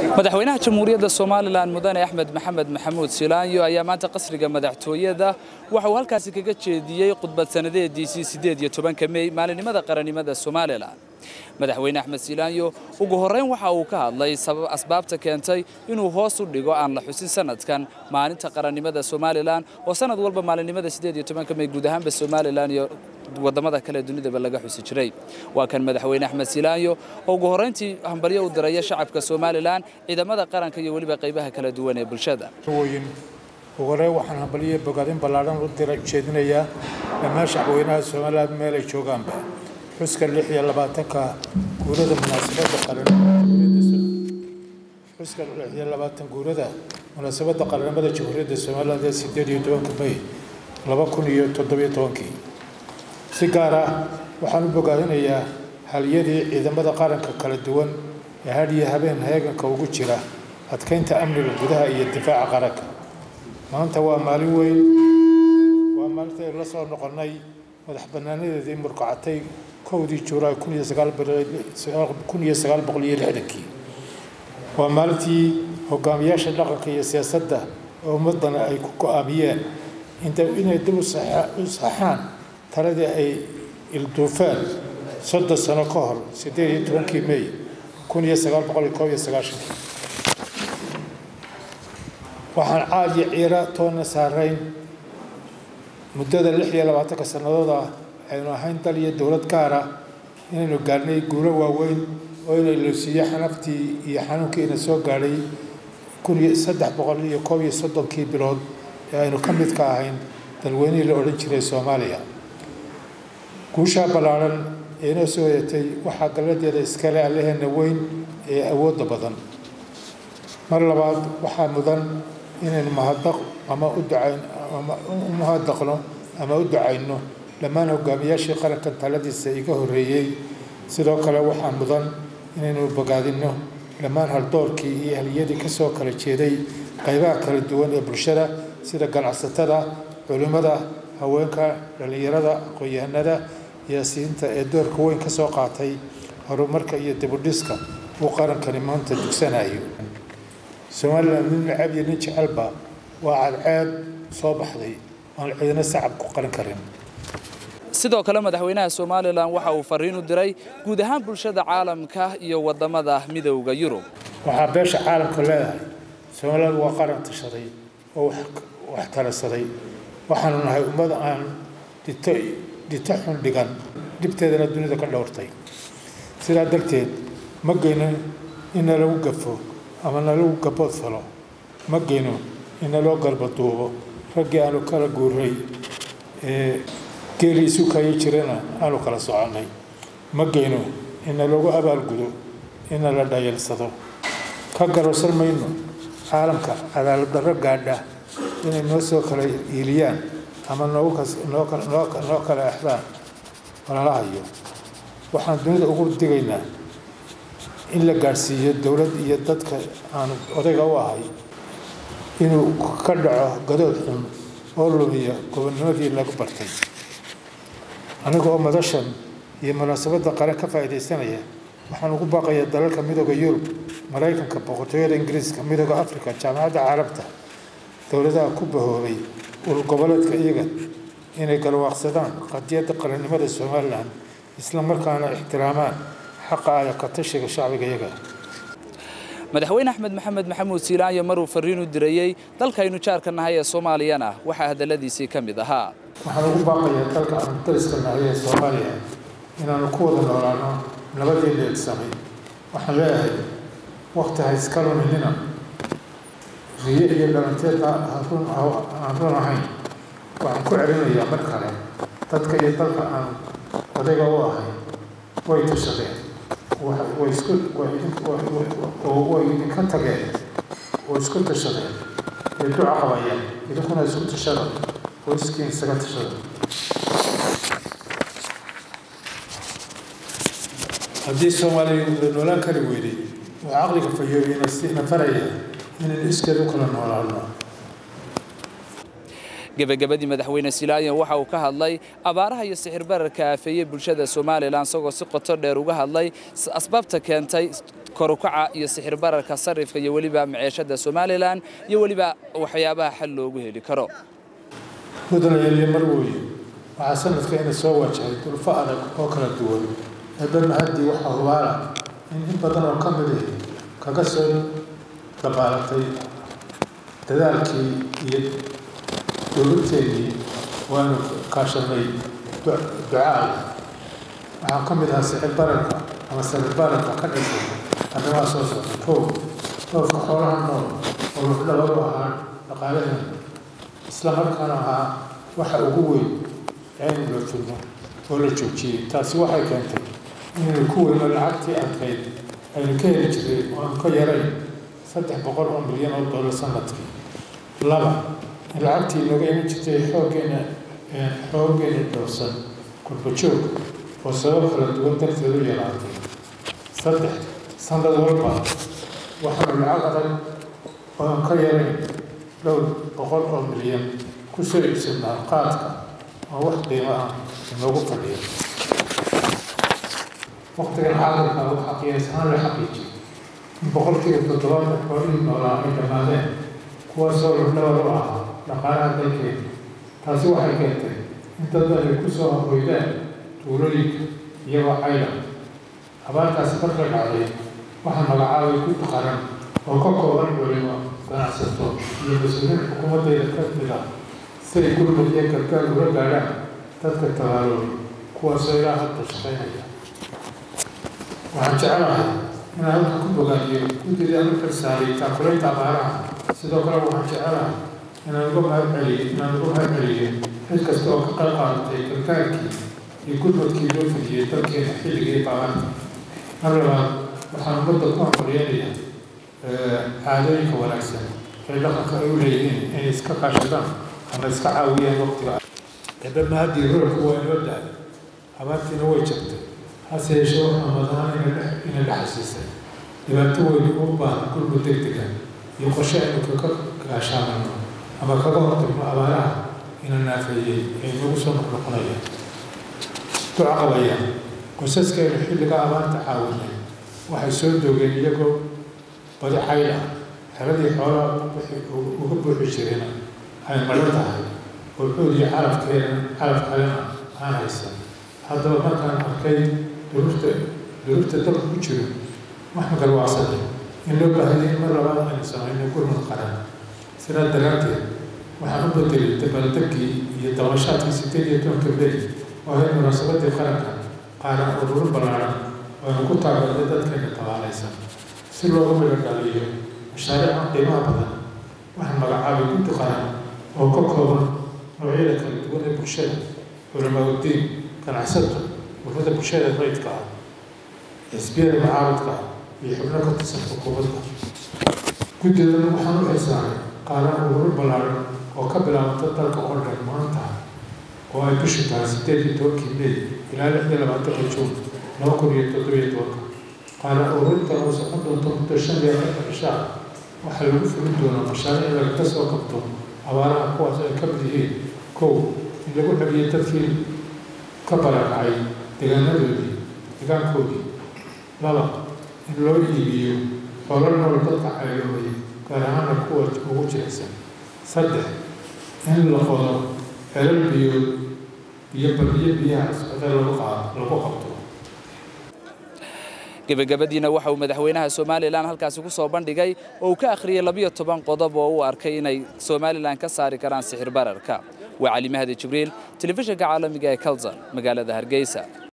madaxweynaha jamhuuriyadda somalilan mudane axmed maxamed maxamuud silaanyo ayaa maanta qasriga madaxtooyada waxa uu halkaasi kaga jeediyey khudbad sannadeediisii siddeed iyo tobanka mey maalinimada qarannimada somalilan madaxweyne axmed silaanyo ugu horrayn waxa uu ka hadlay asbaabta keentay inuu hoos u dhigo aan la xusin sanadkan maalinta qarannimada somalilan oo sanad walba maalinimada siddeed iyo tobanka mey guud ahaanba somalilan iyo wadamada kale dunidaba laga xusi jiray waa kan madaxweyne axmed silaanyo oo ugu horrayntii hambalyo u diraya shacabka somalilan ciidamada qaranka iyo weliba qaybaha kala duwan ee bulshada ugu horreyn waxaan hambalyo bogaadin ballaadhan u dira jeedinayaa dhammaan shacweynaha somaliland meel ay joogaanba xuska lix iyo labaatanka guurada munaasabadda qaran xuska lix iyo labaatan guurada munaasabadda qarannimada jamhuuriyadda somaliland ee sideed iyo tobanka may laba kun iyo toddobiyo tobankii si gaar ah waxaan u bogaadinayaa haliyadii ciidamada qaranka kala duwan ee had iyo habeen heeganka ugu jira adkaynta amniga gudaha iyo difaaca qaranka maanta waa maalin weyn waa maalinta aynu la soo noqonnay madax bannaanadeedii murkacatay kowdii juulaay kun iyo sagaal boqol iyo lixdankii waa maalintii hogaamiyaasha dhaqanka iyo siyaasadda oo ummaddana ay ku go-aamiyeen inay dib u saxaan taladii ay ilduufeen soddon sano ka hor siddeed iyo tobankii mey kun iyo sagaal boqol iyo koob iyo sagaashankii waxaan caad iyo ciira toonna saarayn muddada lix iyo labaatanka sannadood ah aynu ahayn dal iyo dowlad gaar ah inaynu gaarnay guulo waaweyn oo inay loosiiyo xanaftii iyo xanuunkii ina soo gaadhay kun iyo saddex boqol iyo koob iyo soddonkii bilood ee aynu ka mid ka ahayn dalweynihii la odhan jiray soomaaliya guushaa ballaadhan ee inoo soo hoyatay waxaa galladeeda iskale allaheena weyn ee awoodda badan mar labaad waxaa mudan inaynu mahadaq ama u ducayn ama u mahadaqno ama u ducayno dhammaan hogaamiyaashii qarankan taladiisa iga horreeyey sidoo kale waxaa mudan inaynu bogaadinno dhammaan haldoorkii iyo haliyadii ka soo kala jeeday qaybaha kala duwan ee bulshada sida ganacsatada culimmada haweenka dhallinyarada aqoon-yahanada iyo siinta ee doorka weyn ka soo qaatay horumarka iyo dibudhiska uu qarankani maanta dugsanayo somalilan nin nacab iyo nin jecelba waa cadceed soo baxday aan ciidana sacab ku qaran karin sidoo kale madaxweynaha somalilan waxa uu fariin u diray guud ahaan bulshada caalamka iyo wadamada midowda yurub waxaa beesha caalamka leedahay somaliland waa qaran tashaday oo wax tarasaday waxaanu nahay ummad aan dhito dhito xun dhigan dhibteedana dunida ka dhowrtay sidaa darteed ma geyno in nalagu gafo ama nalagu gabood falo ma geyno in naloo garbaduubo raggii aanu kala guuray ee geeli isu kayo jirana aanu kala soconnay ma geyno in nalagu abaalgudo in nala dhayalsado ka garowsan mayno caalamka cadaalad darro gaadha inay noo soo kala iiliyaan ama noo kala exdaan walalahayo waxaan dunida ugu digaynaa in la gaadhsiiyo dowlad iyo dadka aanu odayga u ahay inuu ka dhaco gadood xun oo lumiya gobonnimadii lagu bartay aniga oo madashan iyo munaasabadda qaran ka faa'iidaysanaya waxaan ugu baaqayaa dalalka midooda yurub maraykanka boqortooyada ingiriiska midooda africa jaamacadda carabta dowladaha ku bahoobay urur goboleedka iyaga inay galwaaqsadaan qadiyadda qarannimada somalilan isla markaana ixtiraamaan xaqa aya ka tashiga shacbiga iyaga madaxweyne axmed maxamed maxamuud silaanyo maruu fariin u dirayey dalkaynu jaarka nahay ee soomaaliyana waxaa hadalladiisii ka mid ahaa waxaan ugu baaqayaa dalka aanu dariska nahay ee soomaaliya inaanu ku wada noolaano nabadii leegsamay waxaan leeyahay wakti ha iska luminina riye iyo dhalanteed aan run ahayn waxaan ku celinayaa mar kale dadka iyo dalka aan odayga u ahay way tashadeen way isku way idinka tageen oo isku tashadeen way duca qabayeen idinkuna isku tashada oo iskiin isaga tashada haddii soomaaliya la noolaan kari weyday oo caqliga fayoobiyana sina faraya inaynu iskeed u kala noolaano gebagabadii madaxweyne silaayan waxa uu ka hadlay abaaraha iyo sixir bararka aafeeyey bulshada somalilan isagoo si qoto dheer uga hadlay asbaabta keentay korukaca iyo sixir bararka sarifka iyo weliba maciishada somalilan iyo weliba waxyaabaha xal loogu heli karo mudanayaaliyo marwooye waxaa sanadka ina soo wajahay dulfo adag oo kala duwan eebana haddii waxaa hubaala in in badan oo ka mid ah kaga soo dabaalatay dadaalkii iyo dowladteedii waanu kaashanay ducaal waxaa ka mid ahaa sixir bararka ama sicir bararka ka dhashay arrimaha soo socda koow dhoofka xoolaha nool oo lafdhabar u ahaa dhaqaalaheena isla markaana ahaa waxa ugu weyn aynu la filmo oo la joojiyey taasi waxay keentay inaynu ku weyno lacagtii adkayd aynu ka heli jiray oo aan ka yarayn saddex boqol oo milyan oo dollar sanadkii laba in lacagtii nooga iman jirtay xooggeena xooggeena dhowrsan kurbajoog oo sabab kala duwan darteed u yaraatay saddex sanad walba waxaanu lacag adag oo aan ka yarayn dhowr boqol oo milyan ku soo iibsanaa qaadka oo wax qiimo ah inoogu fadhiya waqtigan xaadirka waxaa qiyaas ahaan la xaqiijiyay in boqolkiiba toddobaatan xoolihii noolaa ay dhammaadeen kuwaasoo lafdhabar u ahaa dhaqaalaha dalkeena taasi waxay keentay in dad ay ku soo hoydeen tuulooyinka iyagoo cayla abaartaasi marka dhacday waxaa magacaabay guddi qaran oo ka kooban culimo ganacsato iyo mas-uuliyiin xukuumaddayda ka mid ah siay gurmud iyo gargaar ula gaadhaan dadka tabaaloobay kuwaasoo ilaa hadda shaqaynaya waxaan jecelahay inaan halka ku bogaadiyo guddidii aan u xilsaaray taakulaynta abaaraha sidoo kale waxaan jecelahay inaan uga mahad celiyo inaan uga mahad celiyo cid kasta oo ka qayb qaadatay gargaarkii iyo gurmadkii loo fidiyey dalkeena xilligii abaarta mar labaad waxaan ummadda ku hambalyeynaya caadooyinka wanaagsan ee dhaqanka ay u leeyihiin inay iska kaashadaan ama iska caawiyaan waqtiga eebama haddii roolku waa inoo dahay abaartiina way jabtay hase yeeshee waxaa madahaan inay dhexasiisay dhibaato weyn u baahan gurmud degdega iyo qorshe aynu kaga gaashaamano ama kaga hortagno abaaraha ina naafeeyey ee nagu soo noqnoqonaya duca qabayaan qoysaskeenu xilliga abaarta caawinay waxay soo doogeen iyagoo badi xayl ah xeladii xoolaha uga buuxi jireen ay madhan tahay oo xood iyo calafkeena calaf kalena aan haysan haddaba markaan arkay duruurta duruurta dalka ku jiro waxaan garwaacsaday in loo baahday in mar labaad aynu samayno gurmud qaran sidaa daraadteed waxaan u bedelay dabaaldegii iyo dabashaadkii sideed iyo tobanka beri oo ahayd munaasabadii qaranka qaaran ururo ballaaran oo aynu ku taageernay dadkeena tabaalaysan si loogu midho dhaliyo mashaariican qiimaha badan waxaan magacaabay guddi qaran oo ka kooban noocyada kala duwan ee bulshada culamaauddiin ganacsato ururada bulshada rayidka ah xisbiyada mucaaradka ah iyo xubno ka tirsan xukuumadda guddidan waxaan u xilsaaray qaaran ururo ballaaran oo ka bilaabanta dalka oo dhan maanta oo ay bishu tahay sideed iyo tobankii mey ilaa lix iyo labaatanka juun laba kun iyo toddobiyo tobanka qaaran ururinta oo socon doonto muddo shan iyo afartan cishaa waxaa lagu fulin doonaa mashaariic lagaga soo qabto abaaraha kuwaas ay ka mid yihiin kow in lagu xeliyo dadkii ka barakacay deegaanadoodii deegaankoodii laba in loo iibiyo xoolo nool dadka cayloobay gaar ahaana kuwa ugu jirecsan saddex in la qodo xelal biyood iyo badiyo biyaha socda lagu qaado lagu qabto gebagabadiina waxa uu madaxweynaha somalilan halkaasi ku soo bandhigay oo uu ka akhriyey labiyo toban qodob oo uu arkay inay somalilan ka saari karaan sixir bararka waa cali mahdi jibriil telefishinka caalamiga ee kalson magaalada hargeysa